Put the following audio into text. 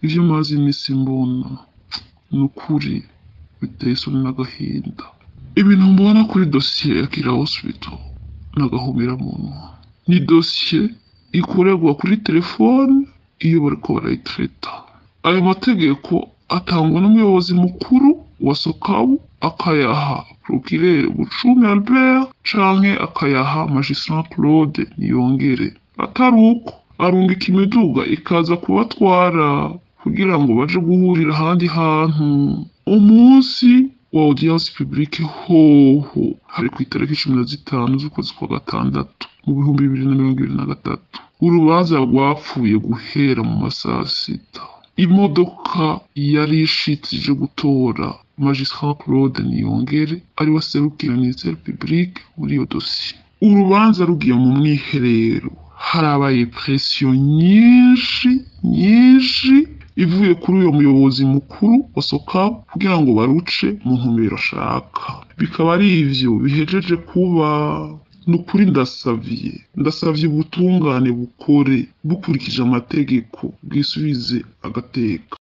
ivyo maze imisi mbona ni ukuri biteye isoni n'agahinda ibintu mbona kuri dosiye ya kira hospital n'agahumira munwa ni dosiye ikorerwa kuri telefone iyo bariko barayitreta ayo mategeko atangwa n'umuyobozi mukuru wa sokabu akayaha procureur bucumi albert canke akayaha magistrat claude niyongere atari uko arungika imiduga ikaza kubatwara kugira ngo baje guhurira ahandi hantu umunsi wa audience publique hoho hari ku itariki cumi na zitanu z'ukwezi kwa gatandatu mu bihumbi bibiri na mirongo ibiri na gatatu urubanza rwapfuye guhera mu masaha sita imodoka yari ishitse gutora magistrat claude niyongere ari we aserukira ministere publique muri iyo dosiye urubanza rugiye mu mwiherero harabaye presiyo nyinshi nyinshi ivuye kuri uyo muyobozi mukuru wa sokabu kugira ngo baruce mu ntumbero ashaka bikaba ari ivyo bihejeje kuba ni ukuri ndasavye ndasavye ubutungane bukore bukurikije amategeko bwisubize agateka